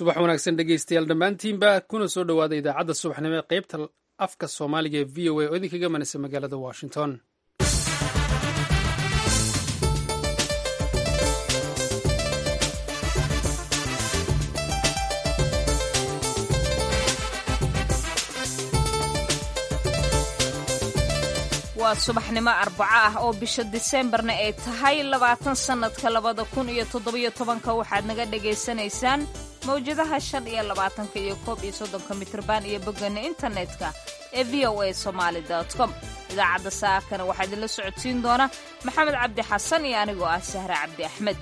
subax wanaagsan dhegeystayaal dhammaantiinba kuna soo dhowaada idaacadda subaxnimo ee qaybta afka soomaaliga ee v o a oo idinkaga manaysa magaalada washington waa subaxnimo arbaco ah oo bisha diseembarna ay tahay labaatan sannadka labada kun iyo toddobiyo tobanka waxaad naga dhagaysanaysaan mawjadaha shan iyo labaatanka iyo koob iyo soddonka mitrban iyo boggeena internetka ee v o a somaali com idaacadda saakana waxaa idinla socodsiin doona maxamed cabdi xasan iyo anigoo ah sahre cabdi axmed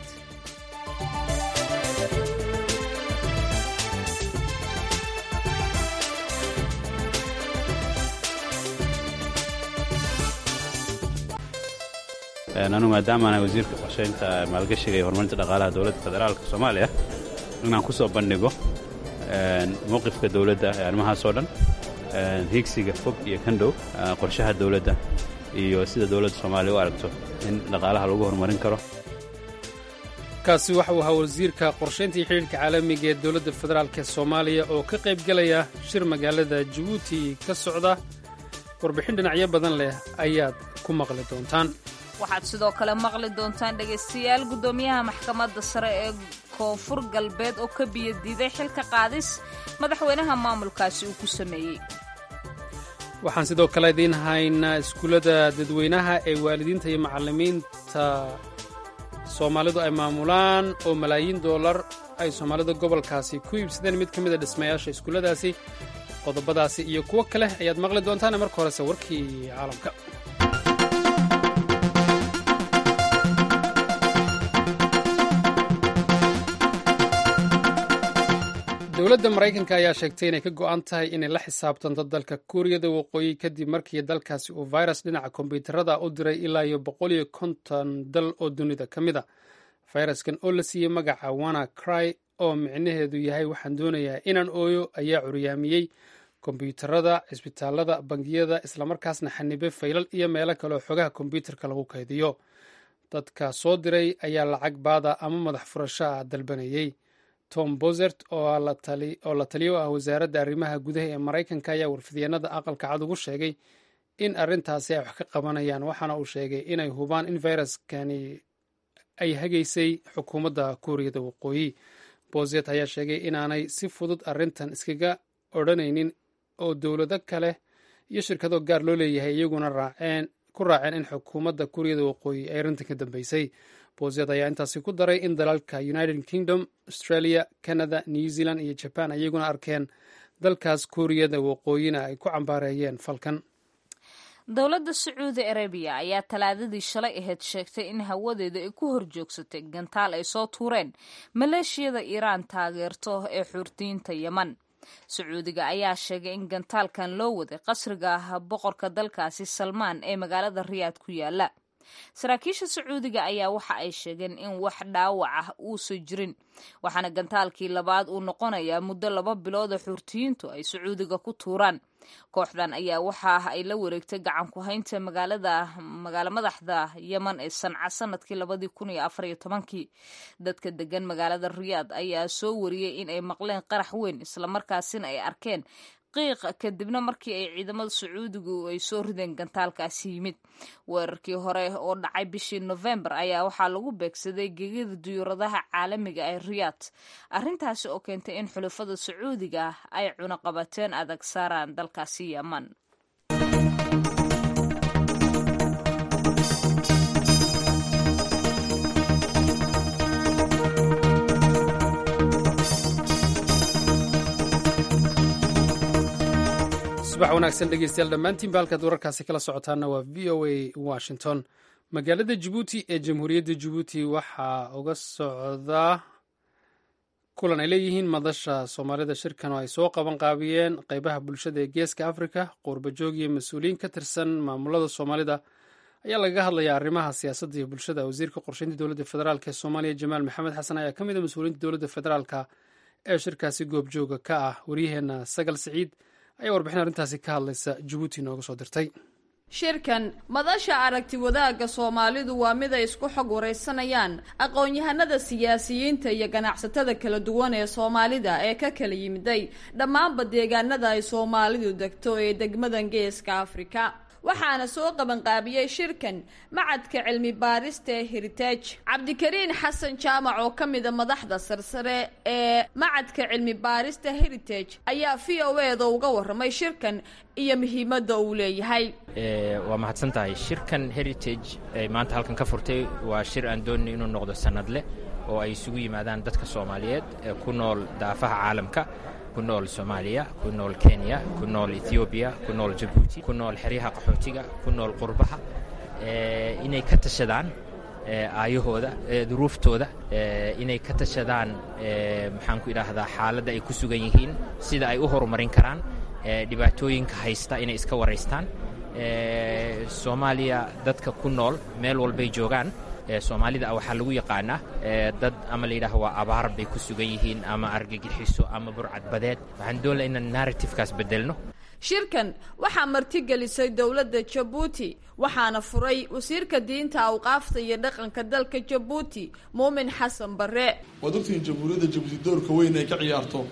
anigu maadaamaanahay wasiirka qorshaynta maalgashiga iyo horumarinta dhaqaalaha dowladda federaalka soomaaliya inaan ku soo bandhigo mowqifka dowladda ee arrimahaasoo dhan hiigsiga fog iyo kan dhow qorshaha dowladda iyo sida dowladda soomaaliya u aragto in dhaqaalaha lagu horumarin karo kaasi waxa uu ahaa wasiirka qorshaynta iyo xidhiirka caalamiga ee dowladda federaalk ee soomaaliya oo ka qayb gelaya shir magaalada jabuuti ka socda warbixin dhinacyo badan leh ayaad ku maqli doontaan waxaad sidoo kale maqli doontaan dhegaystayaal guddoomiyaha maxkamadda sare ee koonfur galbeed oo ka biyadiiday xilka qaadis madaxweynaha maamulkaasi uu ku sameeyey waxaan sidoo kale idiin haynaa iskuullada dadweynaha ee waalidiinta iyo macallimiinta soomaalidu ay maamulaan oo malaayiin doolar ay soomaalida gobolkaasi ku iibsadeen mid ka mid a dhismayaasha iskuulladaasi qodobadaasi iyo kuwo kale ayaad maqli doontaan marka horese warkii caalamka dowladda maraykanka ayaa sheegtay inay ka go'an tahay inay la xisaabtanto dalka kuuriyada waqooyi kadib markii dalkaasi uu virus dhinaca kombyuutarada u diray ilaa iyo boqol iyo konton dal oo dunida ka mid a fayraskan oo la siiyey magaca wana cry oo micnaheedu yahay waxaan doonayaa inaan ooyo ayaa curyaamiyey kombyuutarada cisbitaalada bangiyada islamarkaasna xanibe faylal iyo meelo kale oo xogaha kombyuutarka lagu kaydiyo dadka soo diray ayaa lacag baada ama madax furasho ah dalbanayey tom bozert oo la taliyo ah wasaaradda arrimaha gudaha ee maraykanka ayaa warfidyeennada aqalka cad ugu sheegay in arrintaasi ay wax ka qabanayaan waxaana uu sheegay inay hubaan in fayraskani ay hagaysay xukuumadda kuuriyada waqooyi bozet ayaa sheegay inaanay si fudud arrintan iskaga odhanaynin oo dowlado kale iyo shirkado gaar loo leeyahay iyaguna raaceen ku raaceen in xukuumadda kuuriyada waqooyi ay arrintan ka dambeysay bozet ayaa intaasi ku daray in dalalka united kingdom australia canada new zealand iyo jaban iyaguna arkeen dalkaas kuuriyada waqooyina ay ku cambaareeyeen falkan dowladda sacuudi arabiya ayaa talaadadii shalay ahayd sheegtay in hawadeeda ay ku horjoogsatay gantaal ay soo tuureen maleeshiyada iiraan taageerto ee xuurtiyiinta yeman sacuudiga ayaa sheegay in gantaalkan loo waday qasriga ah boqorka dalkaasi salmaan ee magaalada riyaad ku yaala saraakiisha sacuudiga ayaa waxa ay sheegeen in wax dhaawac ah uusan jirin waxaana gantaalkii labaad uu noqonayaa muddo laba bilood oo xuurtiyiintu ay sacuudiga ku tuuraan kooxdan ayaa waxa ay la wareegtay gacan ku haynta magaalada magaalo madaxda yeman ee sanca sanadkii labadii kun iyo afar iyo tobankii dadka degan magaalada riyaad ayaa soo wariyey in ay maqleen qarax weyn islamarkaasina ay arkeen qiiq kadibna markii ay ciidamada sacuudigu ay soo rideen gantaalkaasi yimid weerarkii hore oo dhacay bishii nofembar ayaa waxaa lagu beegsaday gegida duyuuradaha caalamiga ee riyaad arrintaasi oo keentay in xulafada sacuudiga ay cunaqabateen adag saaraan dalkaasi yeman subax wanaagsan dhegeystayaal dhammaantiinba halkaad wararkaasi kala socotaana waa v o a washington magaalada jabuuti ee jamhuuriyadda jabuuti waxaa uga socdaa kulan ay leeyihiin madasha soomaalida shirkan oo ay soo qaban qaabiyeen qeybaha bulshada ee geeska afrika qourbajoog iyo mas-uuliyiin ka tirsan maamulada soomaalida ayaa lagaga hadlayaa arrimaha siyaasadda iyo bulshada wasiirka qorsheynta dowladda federaalk ee soomaaliya jamaal maxamed xasan ayaa ka mid a mas-uuliyiinta dowladda federaalka ee shirkaasi goobjooga ka ah waryaheena sagal siciid ayaa warbixin arrintaasi ka hadlaysa jabuuti nooga soo dirtay shirkan madasha aragti wadaagga soomaalidu waa mid ay isku xog waraysanayaan aqoon-yahanada siyaasiyiinta iyo ganacsatada kala duwan ee soomaalida ee ka kala yimiday dhammaanba deegaanada ay soomaalidu degto ee degmadan geeska afrika waxaana soo qabanqaabiyey shirkan macadka cilmi baarista ee heritage cabdikariin xasan jaamac oo ka mida madaxda sarsare ee macadka cilmi baarista heritage ayaa v o eda uga warramay shirkan iyo muhiimadda uu leeyahay waa mahadsan tahay shirkan heritage ee maanta halkan ka furtay waa shir aan doonay inuu noqdo sanadleh oo ay isugu yimaadaan dadka soomaaliyeed ee ku nool daafaha caalamka ku nool soomaaliya ku nool kenya ku nool ethoobiya ku nool jabuuti ku nool xeryaha qaxootiga ku nool qurbaha inay ka tashadaan aayahooda duruuftooda inay ka tashadaan maxaan ku idhaahdaa xaaladda ay ku sugan yihiin sida ay u horumarin karaan dhibaatooyinka haysta inay iska waraystaan soomaaliya dadka ku nool meel walbay joogaan soomaalida waxaa lagu yaqaanaa dad ama layidhaah waa abaar bay ku sugan yihiin ama argagixiso ama burcadbadeed waxaan doonla inaan narratifekaas bedelno shirkan waxaa martigelisay dowladda jabuuti waxaana furay wasiirka diinta awqaafta iyo dhaqanka dalka jabuuti muumin xasan bare waad ogtihiin jamhuuriyadda jabuuti doorka weyn ay ka ciyaarto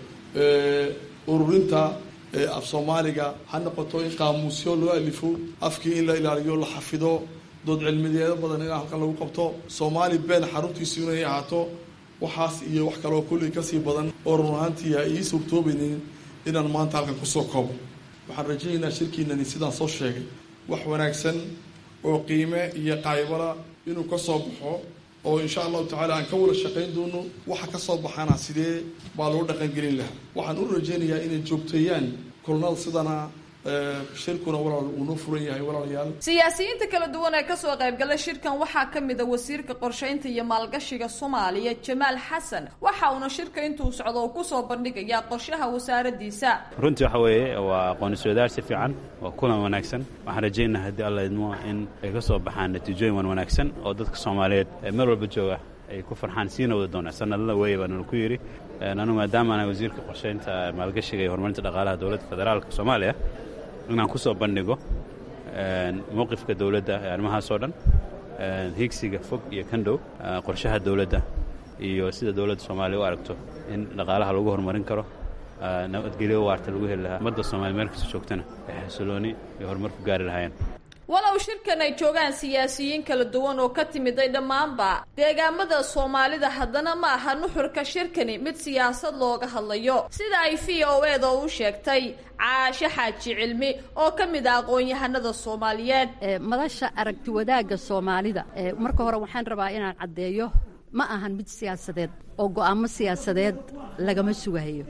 ururinta af soomaaliga ha noqoto in qaamuusyo loo alifo afkii in la ilaaliyo la xafido dood cilmideedo badan in halkan lagu qabto soomaali been xaruntiisu inay ahaato waxaas iyo wax kaloo kullii kasii badan oo run ahaantii a ii suurtoobaynin inaan maanta halkan kusoo koobo waxaan rajaynaynaa shirkiinani sidaan soo sheegay wax wanaagsan oo qiime iyo qaybala inuu ka soo baxo oo insha allahu tacaala aan ka wada shaqayn doono waxa ka soo baxaana sidee baa lagu dhaqangelin lahaa waxaan u rajaynayaa inay joogteeyaan kulnada sidana shirkuna walaal uu noo furan yahay walaalayaal siyaasiyiinta kala duwan ee kasoo qaybgala shirkan waxaa ka mid a wasiirka qorshaynta iyo maalgashiga soomaaliya jamaal xasan waxa uuna shirka intuu socdo uu kusoo bandhigayaa qorshaha wasaaradiisa runtii waxa weeye waa aqoon-iswadaar si fiican waa kulan wanaagsan waxaan rajaynaa haddii alla idmo in ay ka soo baxaan natiijooyin wan wanaagsan oo dadka soomaaliyeed ee meel walba jooga ay ku farxaan siina wada doonaa sanadlada weeye baananu ku yidhi anu maadaamaana wasiirka qorshaynta maalgashiga iyo horumarinta dhaqaalaha dowladda federaalka soomaaliya inaan ku soo bandhigo mowqifka dowladda ee arrimahaasoo dhan higsiga fog iyo kan dhow qorshaha dowladda iyo sida dowladda soomaaliya u aragto in dhaqaalaha lagu horumarin karo nabadgelyo waarta lagu heli lahaa ummadda soomaliya meel kasta joogtana ay xasilooni iyo horumar ku gaari lahaayeen walow shirkan ay joogaan siyaasiyiin kala duwan oo ka timiday dhammaanba deegaamada soomaalida haddana ma aha nuxurka shirkani mid siyaasad looga hadlayo sida ay v o eda u sheegtay caashe xaaji cilmi oo ka mid ah aqoon-yahanada soomaaliyeed madasha aragti wadaagga soomaalida marka hore waxaan rabaa inaan caddeeyo ma ahan mid siyaasadeed oo go'aamo siyaasadeed lagama sugahayo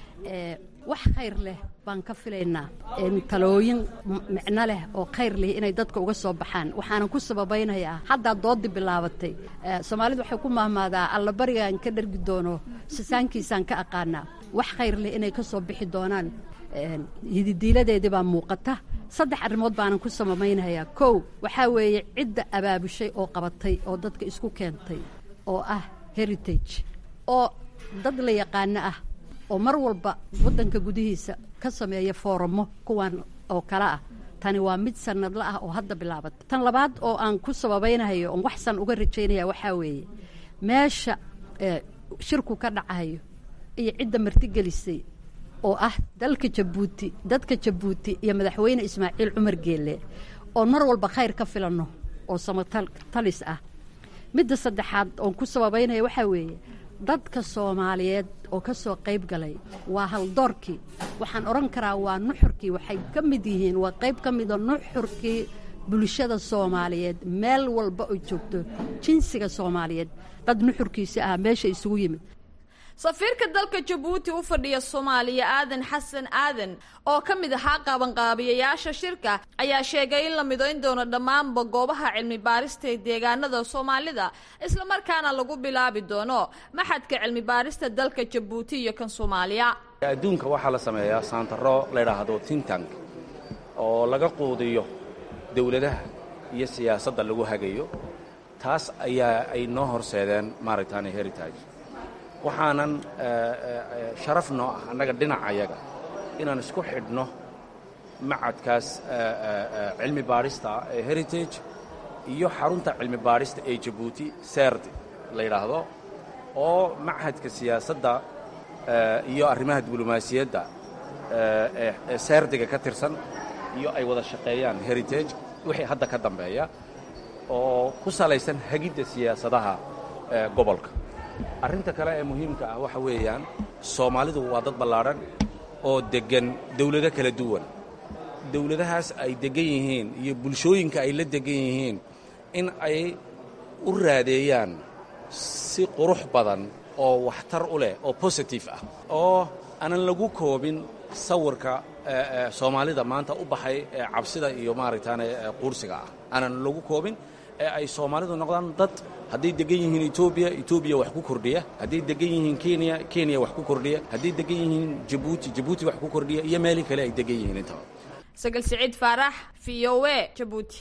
wax khayr leh baan ka filaynaa talooyin micno leh oo khayr leh inay dadka uga soo baxaan waxaanan ku sababaynayaa haddaa dooddi bilaabatay soomaalidu waxay ku mahmaadaa allabarigaan ka dhargi doono sisaankiisaan ka aqaanaa wax khayr leh inay ka soo bixi doonaan hididiiladeedii baa muuqata saddex arrimood baanan ku sababaynayaa kow waxaa weeye cidda abaabushay oo qabatay oo dadka isku keentay oo ah heritage oo dad la yaqaano ah oo mar walba waddanka gudihiisa ka sameeya fooramo kuwan oo kale ah tani waa mid sanadla ah oo hadda bilaabata tan labaad oo aan ku sababaynahayo oon waxsan uga rajaynaya waxaa weeye meesha shirku ka dhacayo iyo cidda martigelisay oo ah dalka jabuuti dadka jabuuti iyo madaxweyne ismaaciil cumar geelle oon mar walba khayr ka filanno oo samatalis ah midda saddexaad oon ku sababaynaya waxaa weeye dadka soomaaliyeed oo ka soo qayb galay waa haldoorkii waxaan odhan karaa waa nuxurkii waxay ka mid yihiin waa qayb ka mida nuxurkii bulshada soomaaliyeed meel walba oo joogto jinsiga soomaaliyeed dad nuxurkiisi ah meesha isugu yimid safiirka dalka jabuuti u fadhiya soomaaliya aadan xasan aadan oo ka mid ahaa qaabanqaabiyayaasha shirka ayaa sheegay in la midayn doono dhammaanba goobaha cilmi baarista ee deegaanada soomaalida islamarkaana lagu bilaabi doono maxadka cilmi baarista dalka jabuuti iyo kan soomaaliya adduunka waxaa la sameeyaa saantaro layidhaahdo tintank oo laga quudiyo dowladaha iyo siyaasadda lagu hagayo taas ayaa ay noo horseedeen maaragtaani heritage waxaanan sharaf noo ah annaga dhinacayaga inaan isku xidhno macadkaas cilmi baadhista ee heritage iyo xarunta cilmi baadhista ee jabuuti serd la yidhaahdo oo machadka siyaasadda iyo arrimaha diblomaasiyadda ee serdiga ka tirsan iyo ay wada shaqeeyaan heritage wixii hadda ka dambeeya oo ku salaysan hagidda siyaasadaha gobolka arrinta kale ee muhiimka ah waxa weeyaan soomaalidu waa dad ballaadhan oo deggan dawlado kala duwan dawladahaas ay deggan yihiin iyo bulshooyinka ay la deggan yihiin in ay u raadeeyaan si qurux badan oo waxtar u leh oo positive ah oo aanan lagu koobin sawirka soomaalida maanta u baxay ee cabsida iyo maaragtaane quursiga ah aanan lagu koobin ee ay soomaalidu noqdaan dad hadday degan yihiin etoobiya etoobiya wax ku kordhiya hadday degan yihiin kenya kenya wax ku kordhiya hadday degan yihiin jabuuti jabuuti wax ku kordhiya iyo meeli kale ay degan yihiin intaba sagal siciid faarax v o a jabuuti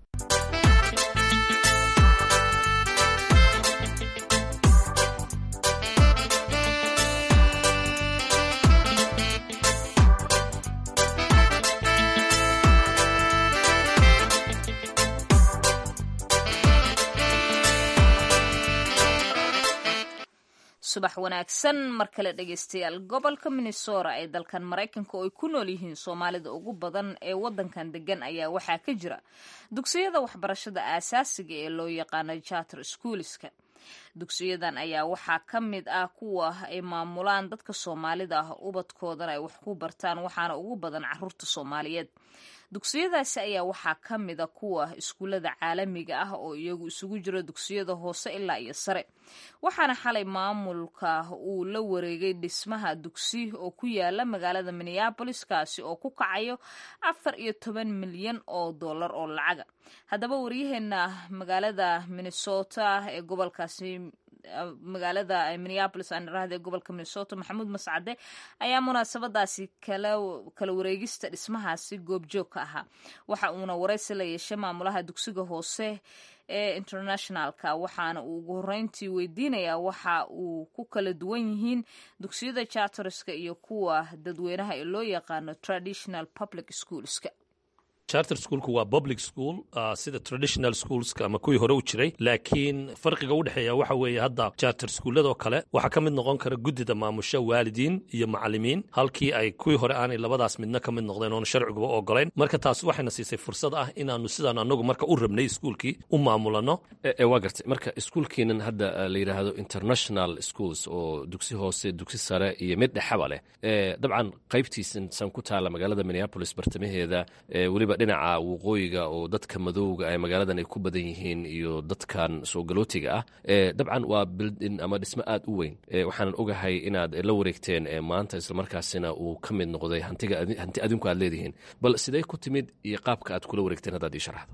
subax wanaagsan mar kale dhegaystayaal gobolka minnesota ee dalkan maraykanka oo ay ku nool yihiin soomaalida ugu badan ee wadankan degan ayaa waxaa ka jira dugsiyada waxbarashada aasaasiga ee loo yaqaano charter schoolska dugsiyadan ayaa waxaa ka mid ah kuwa ay maamulaan dadka soomaalida ah ubadkoodana ay wax ku bartaan waxaana ugu badan caruurta soomaaliyeed dugsiyadaasi ayaa waxaa ka mida kuwa iskuullada caalamiga ah oo iyagu isugu jiro dugsiyada hoose ilaa iyo sare waxaana xalay maamulka uu la wareegay dhismaha dugsi oo ku yaala magaalada minneabolis kaasi oo ku kacayo afar iyo toban milyan oo dollar oo lacaga haddaba waryaheena magaalada minnesota ee gobolkaasi magaalada minneabolis aan irahda ee gobolka minnesota maxamuud mascade ayaa munaasabadaasi kala wareegista dhismahaasi goobjoog ka ahaa waxa uuna waraysi la yeeshay maamulaha dugsiga hoose ee internationalka waxaana uu ugu horeyntii weydiinayaa waxa uu ku kala duwan yihiin dugsiyada charterska iyo kuwa dadweynaha ee loo yaqaano traditional public schoolska charter schoolku waa public school uh, sida traditional schoolska ama kuwii hore u jiray laakiin farqiga u dhexeeya waxa weeye hadda charter schooladoo kale waxaa ka mid noqon kara guddida maamusha waalidiin iyo macalimiin halkii ay kuwii hore aanay labadaas midna ka mid noqdeen oona sharciguba ogolayn marka taas waxayna siisay fursad ah inaanu sidaan anagu marka u rabnay iskuulkii u maamulano waa gartay marka iskuulkiinan hadda la yidhaahdo international schools oo dugsi hoose dugsi sare iyo mid dhexaba leh dabcan qaybtiisan san ku taala magaalada minneapolis bartamaheeda weliba dhinaca waqooyiga oo dadka madowga ee magaaladan ay ku badan yihiin iyo dadkan soo galootiga ah dabcan waa bildin ama dhismo aad u weyn waxaanan ogahay inaad la wareegteen maanta islamarkaasina uu ka mid noqday hantiga hanti adinku aad leedihiin bal sidee ku timid iyo qaabka aad kula wareegteen haddaad ii sharaxdo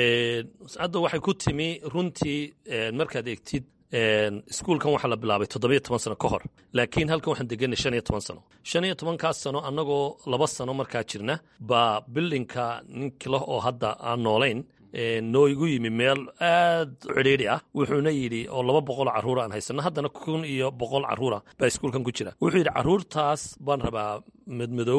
hadda waxay ku timi runtii markaad eegtid iskuulkan waxaa la bilaabay toddobiyo toban sano ka hor laakiin halkan waxaan deganay shan iyo toban sano shan iyo tobankaas sano annagoo laba sano markaa jirna baa bildinka ninkila oo hadda aan noolayn noo igu yimi meel aad cidhiidhi ah wuxuuna yidhi oo laba boqol carruura aan haysanno haddana kun iyo boqol carruura baa iskuulkan ku jira wuxuu yidhi carruurtaas baan rabaa madmadow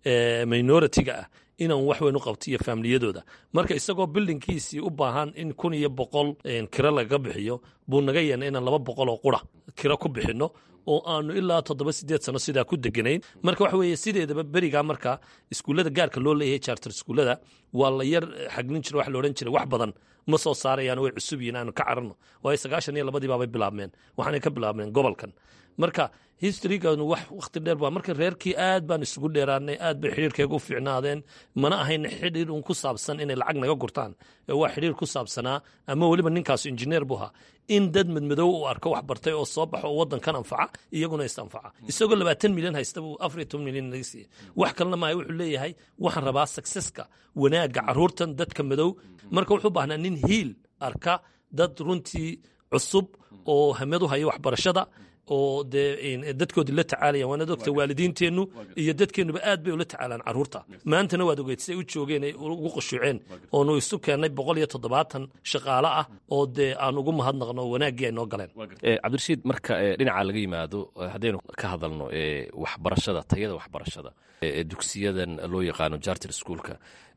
minoritiga ah inaan wax weyn u qabto iyo faamiliyadooda marka isagoo bildinkiisii u baahan in kun iyo boqol kiro lagaga bixiyo buu naga yeena inaan laba boqol oo qura kiro ku bixinno oo aanu ilaa toddoba sideed sano sidaa ku deganayn marka waxa weeye sideedaba berigaa marka iskuullada gaarka loo leeyahay charter iskuullada waa la yar xaglin jira wax la odhan jiray wax badan ma soo saarayaan way cusub yihiin aanu ka cararno waayo sagaashan iyo labadii baabay bilaabmeen waxaanay ka bilaabmeen gobolkan marka historyganu wax wakhti dheer baa marka reerkii aad baan isugu dheeraanay aad bay xidhiirkeega u fiicnaadeen mana ahayn xidhiir un ku saabsan inay lacag naga gurtaan ee waa xidhiir ku saabsanaa ama weliba ninkaasu injineer buu ahaa in dad madmadow uu arko wax bartay oo soo baxo oo waddankan anfaca iyaguna is anfaca isagoo labaatan milyan haysta buu afar iyo toban milyan naga siiyey wax kalena maayo wuxuu leeyahay waxaan rabaa successka wanaagga carruurtan dadka madow marka wuxuu baahnaa nin hiil arka dad runtii cusub oo hamad u haya waxbarashada oo dee dadkoodii la tacaalayaan waanaad ogta waalidiinteennu iyo dadkeennuba aad bay ula tacaalaan carruurta maantana waad ogeyd siday u joogeen ay ugu qushuuceen oonu isu keennay boqol iyo toddobaatan shaqaale ah oo dee aan ugu mahadnaqno oo wanaaggii ay noo galeen cabdirashiid marka dhinaca laga yimaado haddaynu ka hadalno waxbarashada tayada waxbarashada dugsiyadan loo yaqaano jarter schoolka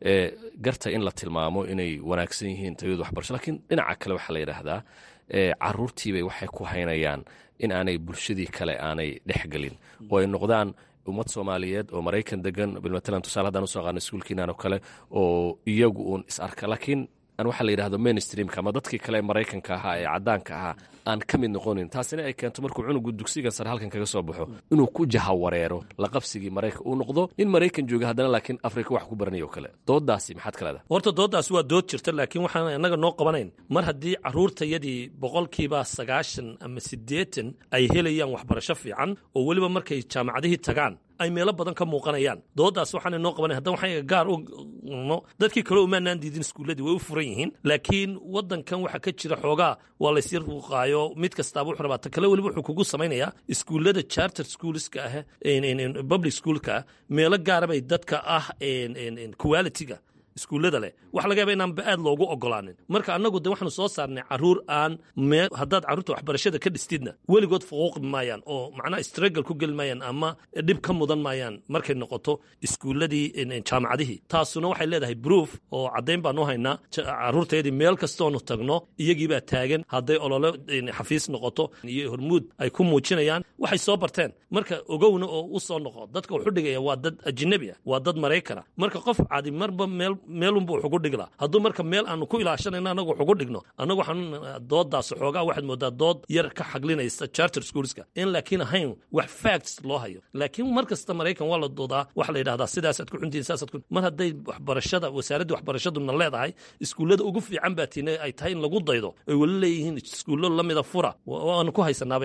garta in la tilmaamo inay wanaagsan yihiin tayadu waxbarasho lakiin dhinaca kale waxaa la yidhaahdaa caruurtiibay waxay ku haynayaan in aanay bulshadii kale aanay dhexgelin oo ay noqdaan ummad soomaaliyeed oo maraykan degan bilmatalan tusaale haddaan usoo qaano iskuulkiinan oo kale oo iyagu uun is arka laakiin aan waxaa la yidhahdo mainstreamka ama dadkii kale ee maraykanka ahaa ee caddaanka ahaa aan ka mid noqonin taasina ay keento markuu cunugu dugsiga sare halkan kaga soo baxo inuu ku jahawareero laqabsigii maraykan uu noqdo nin maraykan jooga haddana laakiin afrika wax ku baranaya oo kale doodaasi maxaad ka leedahay horta dooddaasi waa dood jirta laakiin waxaan innaga noo qabanayn mar haddii carruurtayadii boqolkiiba sagaashan ama siddeetan ay helayaan waxbarasho fiican oo weliba markay jaamacadihii tagaan ay meelo badan ka muuqanayaan dooddaas waxaana noo qabanay haddana waxaan gaar u no dadkii kale umaanaan diidin iskuulladii way u furan yihiin laakiin waddankan waxaa ka jira xoogaa waa laysir ruuqaayo mid kastaaba wuxuu rabaa ta kale weliba wuxuu kugu samaynayaa iskuullada charter schoolska ah public schoolka ah meelo gaara bay dadka ah quality-ga iskuullada leh waxa laga yaba inaanba aad loogu ogolaanin marka annagu de waxaanu soo saarnay carruur aan mee haddaad carruurta waxbarashada ka dhistidna weligood fuquuqi maayaan oo macnaha struggle ku geli maayaan ama dhib ka mudan maayaan markay noqoto iskuulladii jaamacadihii taasuna waxay leedahay proof oo caddayn baanu haynaa carruurtayadii meel kastoonu tagno iyagiibaa taagan hadday olole xafiis noqoto iyo hormuud ay ku muujinayaan waxay soo barteen marka ogowna oo u soo noqo dadka wuxu dhigaya waa dad ajnabi ah waa dad maraykana marka qof cadi marba meel meelunbu wuxugu dhigla hadduu marka meel aanu ku ilaashanayno annagu wuxugu dhigno annagu waxaan dooddaas xoogaa waxaad moodaa dood yar ka xaglinaysa charter schoolska in laakiin ahayn wax facts loo hayo laakiin mar kasta maraykan waa la doodaa waxa la yidhahdaa sidaasaad ku xuntihin saasaad ku mar hadday waxbarashada wasaaraddii waxbarashaduna leedahay iskuullada ugu fiican baa tiina ay tahay in lagu daydo ay weli leeyihiin iskuullo lamida fura waanu ku haysanaabay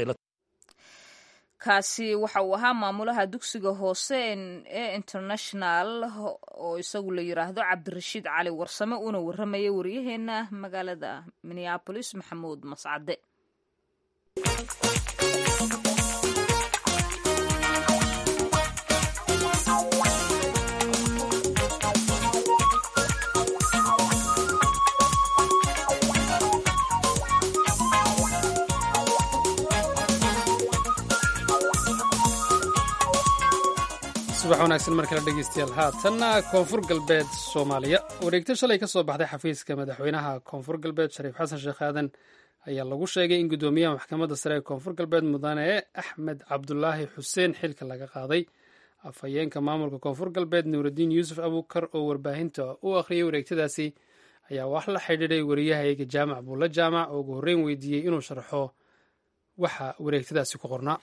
kaasi waxa uu ahaa maamulaha dugsiga hoose ee international oo isagu la yiraahdo cabdirashiid cali warsame uuna warramaya waryaheena magaalada minneabolis maxamuud mascade subax wanaagsan mar kale dhegeystayaal haatanna koonfur galbeed soomaaliya wareegto shalay ka soo baxday xafiiska madaxweynaha koonfur galbeed shariif xasan sheekh aadan ayaa lagu sheegay in guddoomiyaha maxkamadda sare ee koonfur galbeed mudane axmed cabdulaahi xuseen xilka laga qaaday afhayeenka maamulka koonfur galbeed nuuraddiin yuusuf abuukar oo warbaahinta u akhriyay wareegtadaasi ayaa wax la xidhiidhay wariyahayaga jaamac buulla jaamac oo ugu horreyn weydiiyey inuu sharxo waxa wareegtadaasi ku qornaa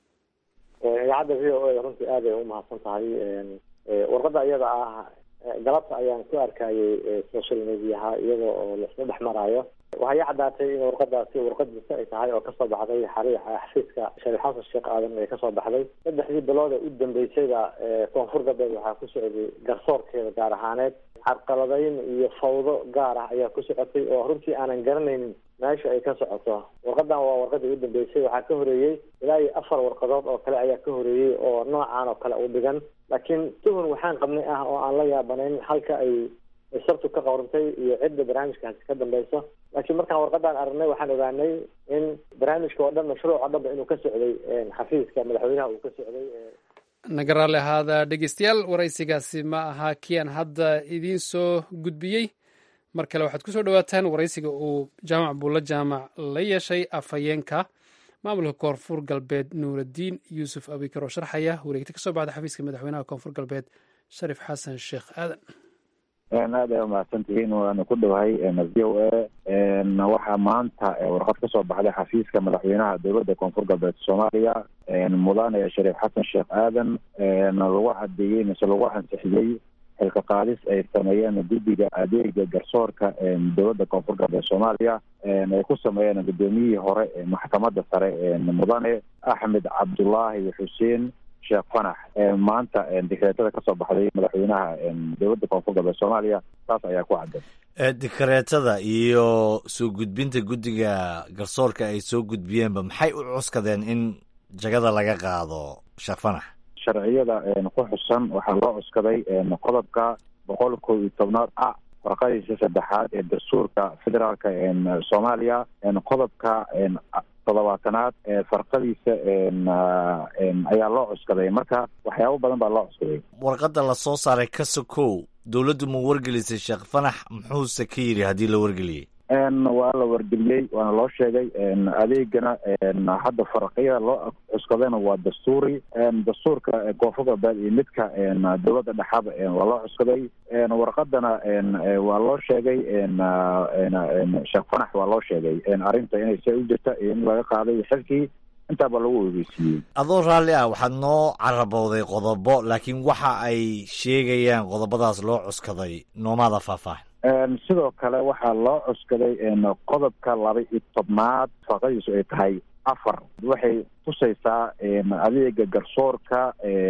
idaacadda v o a runtii aad ay umahadsan tahay warqadda iyada ah galabta ayaan ku arkayay social mediaha iyada oo laisla dhex maraayo waxay i caddaatay in warqadaasi warqadiisa ay tahay oo kasoo baxday xari xafiiska shariif xasan sheekh aadan ee kasoo baxday saddexdii bilood ee u dambeysayda koonfur galbeed waxaa ku socday garsoorkeeda gaar ahaaneed carqaladayn iyo fawdo gaar ah ayaa ku socotay oo runtii aanan garanaynin meesha ay ka socoto warqadan waa warqadii u dambeysay waxaa ka horeeyey ilaa iyo afar warqadood oo kale ayaa ka horeeyey oo noocaan oo kale u dhigan laakiin tuhun waxaan qabnay ah oo aan la yaabanayn halka ay sabtu ka qawrantay iyo cidda barnaamijkaasi ka dambeyso laakiin markaan warqadaan aragnay waxaan ogaanay in barnaamijka oo dhan mashruuc oo dhanba inuu ka socday xafiiska madaxweynaha uu ka socday naga raalli ahaada dhegeystayaal waraysigaasi ma aha kian hadda idiin soo gudbiyey mar kale waxaad kusoo dhawaataan waraysiga uu jaamac buulla jaamac la yeeshay afhayeenka maamulka koonfur galbeed nuuraddiin yuusuf abikar oo sharxaya wareegta ka soo baxda xafiiska madaxweynaha koonfur galbeed sharif xasan sheekh aadan aad ay umahadsantihiin waana ku dhowahay v o a waxaa maanta warqad kasoo baxday xafiiska madaxweynaha dowladda koonfur galbeed soomaaliya mudane shariif xasan sheekh aadan lagu cadeeyey mise lagu ansixiyey xilka qaadis ay sameeyeen guddiga adeega garsoorka dowladda koonfur galbeed soomaaliya ay ku sameeyeen guddoomiyihii hore maxkamadda sare mudane axmed cabdulaahi xuseen sheekh fanax maanta dikreetada kasoo baxday madaxweynaha dowladda koonfur galbeed soomaaliya taas ayaa ku cadday dikreetada iyo soo gudbinta guddiga garsoorka ay soo gudbiyeenba maxay u cuskadeen in jagada laga qaado sheekh fanax sharciyada ku xusan waxaa loo cuskaday qodobka boqol kow iyo tobnaad a warqadiisa saddexaad ee dastuurka federaalka soomaaliya qodobka toddobaatanaad ee farqadiisa ayaa loo cuskaday marka waxyaabo badan baa loo cuskaday warqadda la soo saaray ka sokow dowladdu ma wargelisay sheekh fanax muxuuse ka yidhi haddii la wargeliyey waa la wargeliyey waana loo sheegay adeegana hadda farqiyada loo cuskadayna waa dastuuri dastuurka koonfur galbeed iyo midka dowladda dhexaba waa loo cuskaday warqadana waa loo sheegay sheekh fanax waa loo sheegay arrinta inay see u jirta iyo in laga qaaday xilkii intaaba lagu ogeysiiyey adoo raalli ah waxaad noo carabowday qodobo laakiin waxa ay sheegayaan qodobadaas loo cuskaday noomaada faahfaahin sidoo kale waxaa loo cuskaday qodobka laba iyo tobnaad farqadiisu ay tahay afar waxay tusaysaa adeega garsoorka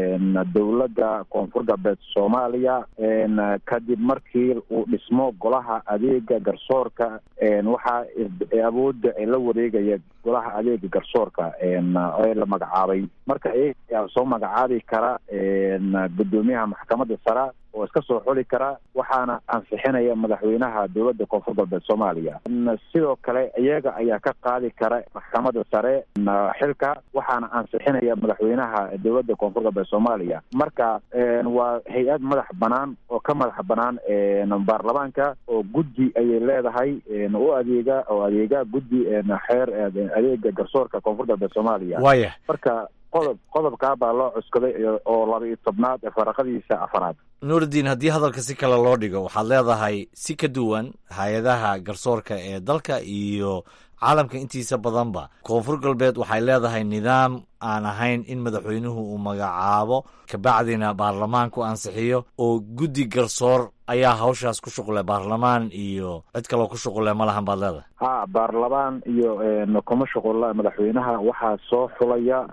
dowladda koonfur galbeed soomaaliya kadib markii uu dhismo golaha adeega garsoorka waxaa awoodda la wareegaya golaha adeega garsoorka ee la magacaabay marka iyagaa soo magacaabi kara gudoomiyaha maxkamadda sare oo iska soo xuli kara waxaana ansixinaya madaxweynaha dowladda koonfur galbeed soomaaliya sidoo kale iyaga ayaa ka qaadi kara maxkamadda sare xilka waxaana ansixinaya madaxweynaha dowladda koonfur galbeed soomaaliya marka waa hay-ad madax banaan oo ka madax banaan baarlamaanka oo guddi ayay leedahay u adeega oo adeega guddi xeer adeega garsoorka koonfur galbeed soomaaliya waya marka qodob qodobkaa baa loo cuskaday oo laba iyo tobnaad ee faraqadiisa afaraad nuuridiin haddii hadalka si kale loo dhigo waxaad leedahay si ka duwan hay-adaha garsoorka ee dalka iyo caalamka intiisa badanba koonfur galbeed waxay leedahay nidaam aan ahayn in madaxweynuhu uu magacaabo kabacdina baarlamaanku ansixiyo oo guddi garsoor ayaa hawshaas ku shuqle baarlamaan iyo cid kaloo ku shuqule ma lahan baad leedahay ha baarlamaan iyo kuma shuqula madaxweynaha waxaa soo xulaya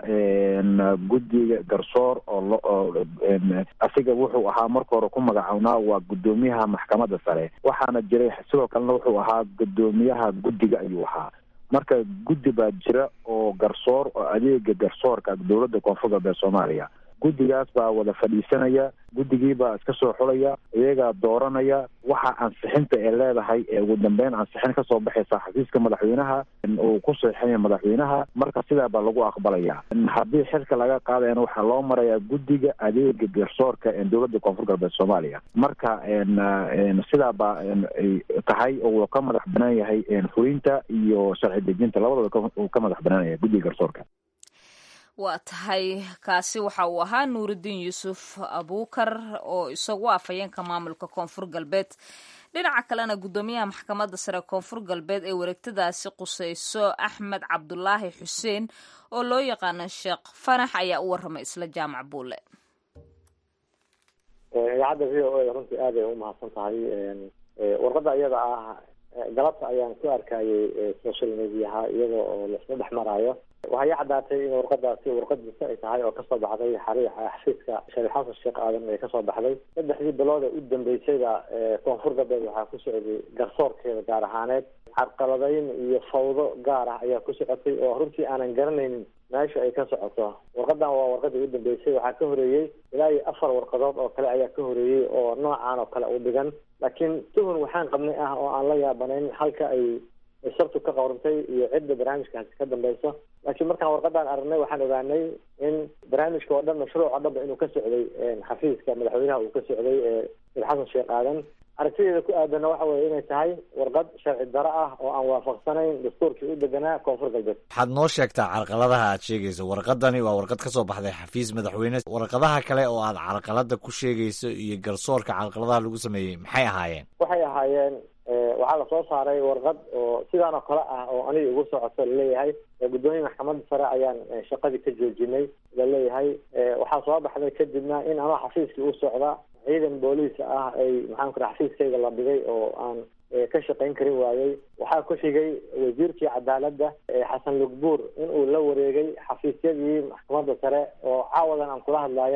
guddiga garsoor oo lo asiga wuxuu ahaa marka hore ku magacawnaa waa guddoomiyaha maxkamadda sare waxaana jiray sidoo kalena wuxuu ahaa guddoomiyaha guddiga ayuu ahaa marka guddi baa jira oo garsoor oo adeega garsoorka dowladda koonfur galbeed soomaaliya guddigaas baa wada fadhiisanaya guddigii baa iska soo xulaya iyagaa dooranaya waxa ansixinta ee leedahay ee ugu dambeyn ansixin kasoo baxaysa xafiiska madaxweynaha uu ku saxiixinaya madaxweynaha marka sidaa baa lagu aqbalaya haddii xilka laga qaadayana waxaa loo marayaa guddiga adeega garsoorka dowladda koonfur galbeed soomaaliya marka sidaa baa ay tahay oo uu ka madax banaan yahay fulinta iyo sharci dejinta labadaba uu ka madax banaanaya guddiga garsoorka waa tahay kaasi waxa uu ahaa nuuridiin yuusuf abuukar oo isagu afhayeenka maamulka koonfur galbeed dhinaca kalena guddoomiyaha maxkamadda sare koonfur galbeed ee wareegtadaasi quseyso axmed cabdulaahi xuseen oo loo yaqaano sheekh fanax ayaa u warramay isla jaamac buule idaacadda v o a runtii aad ay u mahadsan tahay warqadda iyada ah galabta ayaan ku arkayay social mediaha iyada oo laisla dhex maraayo waxay caddaatay in warqadaasi warqadiisa ay tahay oo kasoo baxday xariix xafiiska shariif xasan sheekh aadan ay kasoo baxday saddexdii bilood ee u dambeysayba koonfur galbeed waxaa ku socday garsoorkeeda gaar ahaaneed carqaladayn iyo fawdo gaar ah ayaa ku socotay oo runtii aanan garanaynin meesha ay ka socoto warqadan waa warqadii u dambeysay waxaa ka horeeyey ilaa iyo afar warqadood oo kale ayaa ka horeeyey oo noocan oo kale u dhigan laakiin tuhun waxaan qabnay ah oo aan la yaabanayn halka ay sabtu ka qorantay iyo cidda barnaamijkaasi ka dambeyso laakiin markaan warqadan aragnay waxaan ogaanay in barnaamijka oo dhan mashruuc oo dhanba inuu ka socday xafiiska madaxweynaha uu ka socday sheekh xasan sheekh aadan aragtideeda ku aadanna waxa weye inay tahay warqad sharci daro ah oo aan waafaqsanayn dastuurkii u deganaa koonfur galbeed waxaad noo sheegtaa carqaladaha aad sheegayso warqadani waa warqad kasoo baxday xafiis madaxweyne warqadaha kale oo aad carqalada ku sheegayso iyo garsoorka carqaladaha lagu sameeyey maxay ahaayeen waxay ahaayeen waxaa lasoo saaray warqad oo sidaan oo kale ah oo aniga igu socoto laleeyahay guddoomiya maxkamadda sare ayaan shaqadii ka joojinay laleeyahay waxaa soo baxday kadibna in ama xafiiskii u socda ciidan booliis ah ay maxaan ku raa xafiiskayga la dhigay oo aan ka shaqayn karin waayey waxaa ku xigay wasiirkii cadaaladda xasan lugbuur in uu la wareegay xafiisyadii maxkamadda sare oo caawadan aan kula hadlaayaba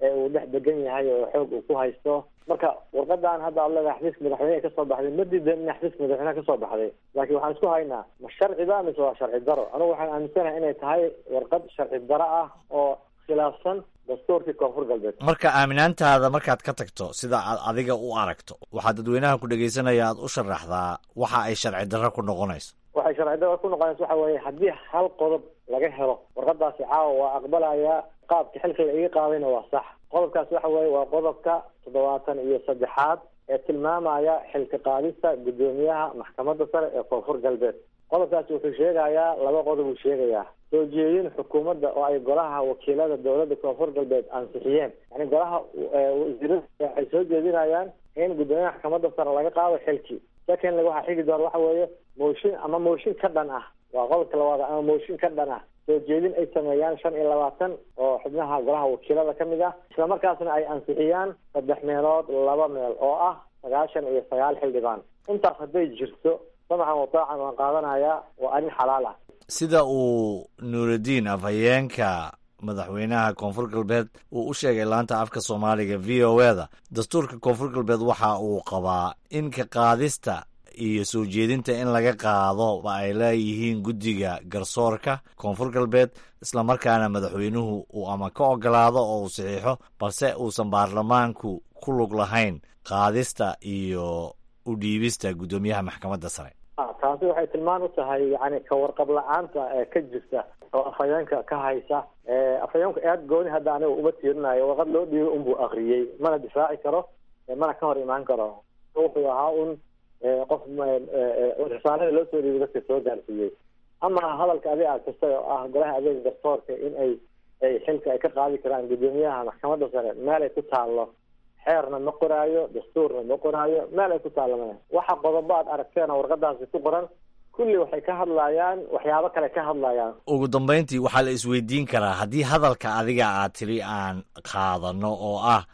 ee uu dhex degan yahay oo xoog uu ku haysto marka warqadan hadda aad leedahay xafiiska madaxweyneha kasoo baxday ma diidan in xafiiska madaxweyneha kasoo baxday laakiin waxaan isku haynaa ma sharciba mise waa sharci daro anigu waxaan aaminsanahay inay tahay warqad sharci daro ah oo khilaafsan dastuurkii koonfur galbeed marka aaminaantaada markaad ka tagto sida aad adiga u aragto waxaa dadweynaha ku dhegaysanaya aad u sharaxdaa waxa ay sharci darro ku noqonayso waxay sharci daro ku noqonaysa waxa weeye haddii hal qodob laga helo warqadaasi caawa waa aqbalayaa qaabka xilka la iga qaadayna waa sax qodobkaas waxa weeye waa qodobka toddobaatan iyo saddexaad ee tilmaamaya xilka qaadista guddoomiyaha maxkamadda sare ee koonfur galbeed qodobkaasi wuxuu sheegayaa laba qodob uu sheegayaa soo jeedin xukuumadda oo ay golaha wakiilada dowladda koonfur galbeed ansixiyeen yani golaha wasiirada waxay soo jeedinayaan in guddoomiyaha maxkamadda sare laga qaado xilkii secondly waxaa xigi doona waxa weeye mooshin ama mooshin ka dhan ah waa qodobka labaad ama mooshin ka dhan ah soo jeedin ay sameeyaan shan iyo labaatan oo xubnaha golaha wakiilada ka mid ah isla markaasna ay ansixiyaan saddex meelood laba meel oo ah sagaashan iyo sagaal xildhibaan intaas hadday jirto samacan wataacan waan qaadanayaa waa arrin xalaal ah sida uu nuuraddiin afhayeenka madaxweynaha koonfur galbeed uu u sheegay laanta afka soomaaliga v o e da dastuurka koonfur galbeed waxa uu qabaa in ka qaadista iyo soo jeedinta in laga qaado ba ay leeyihiin guddiga garsoorka koonfur galbeed islamarkaana madaxweynuhu uu ama ka ogolaado oo uu saxiixo balse uusan baarlamaanku ku lug lahayn qaadista iyo u dhiibista guddoomiyaha maxkamadda sare taasi waxay tilmaan u tahay yani ka warqab la-aanta ee ka jirta oo afhayeenka ka haysa afhayeenku aad gooni hadda aniga uma tiirinayo warqad loo dhiibo unbuu akriyey mana difaaci karo mana ka hor imaan karo wuxuu ahaa un qof risaalada loo soo dhiibay dadka soo gaarsiiyey ama hadalka adiga aad kastay oo ah golaha adeega garsoorka in ay ay xilka ay ka qaadi karaan guddoomiyaha maxkamadda sare meel ay ku taallo xeerna ma qoraayo dastuurna ma qoraayo meel ay ku taallamana waxa qodobo aad aragteena warqadaasi ku qoran kulli waxay ka hadlayaan waxyaabo kale ka hadlayaan ugu dambayntii waxaa la isweydiin karaa haddii hadalka adiga aad tiri aan qaadano oo ah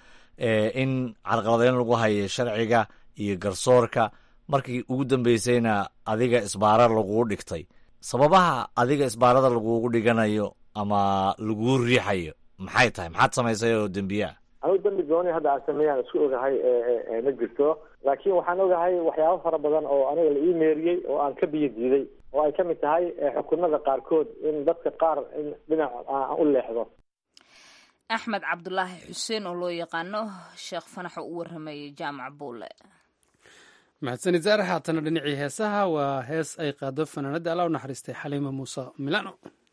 in carqaladeyn lagu hayo sharciga iyo garsoorka markii ugu dambeysayna adiga isbaara lagugu dhigtay sababaha adiga isbaarada lagugu dhiganayo ama laguu riixayo maxay tahay maxaad samaysay oo dembiyaa anigu dambi gooni hadda aan sameeyaan isku ogahay ma jirto laakiin waxaan ogahay waxyaabo fara badan oo aniga la ii meeriyey oo aan ka biyo diiday oo ay ka mid tahay xukunada qaarkood in dadka qaar in dhinac aan u leexdo axmed cabdulaahi xuseen oo loo yaqaano sheekh fanaxo u waramayay jaamac buule mahadsanid saare haatana dhinacii heesaha waa hees ay qaado fanaanadda alla u naxariistay xaliima muuse milano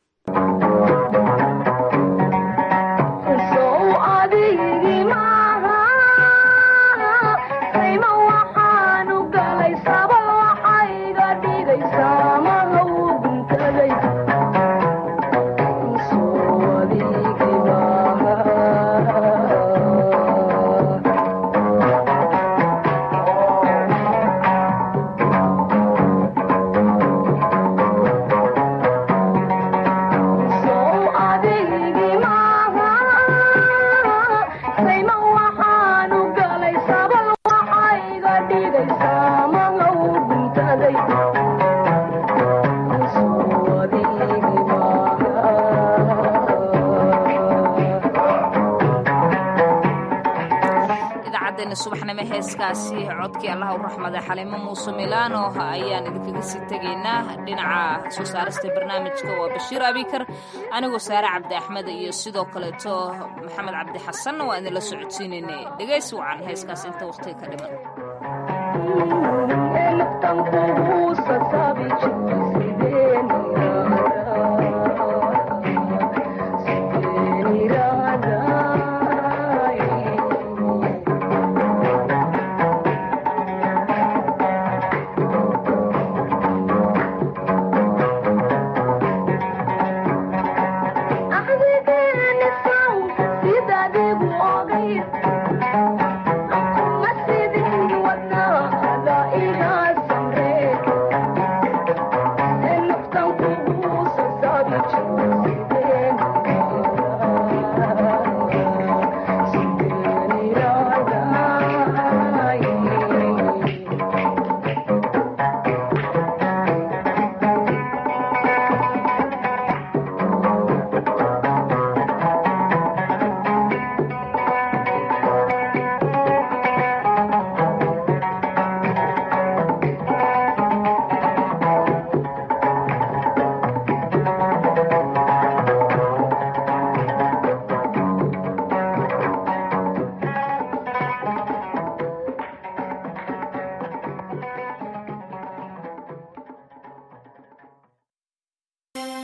subaxnimo heeskaasi codkii allah u raxmada xaliimo muuse milaano ayaan idinkaga sii tegaynaa dhinaca soo saarista barnaamijka waa bashiir abikar anigoo saare cabdi axmed iyo sidoo kaleeto maxamed cabdi xasanna waa idinla socodsiinaynay dhegaysi wacan heeskaas inta waqtiga ka dhiman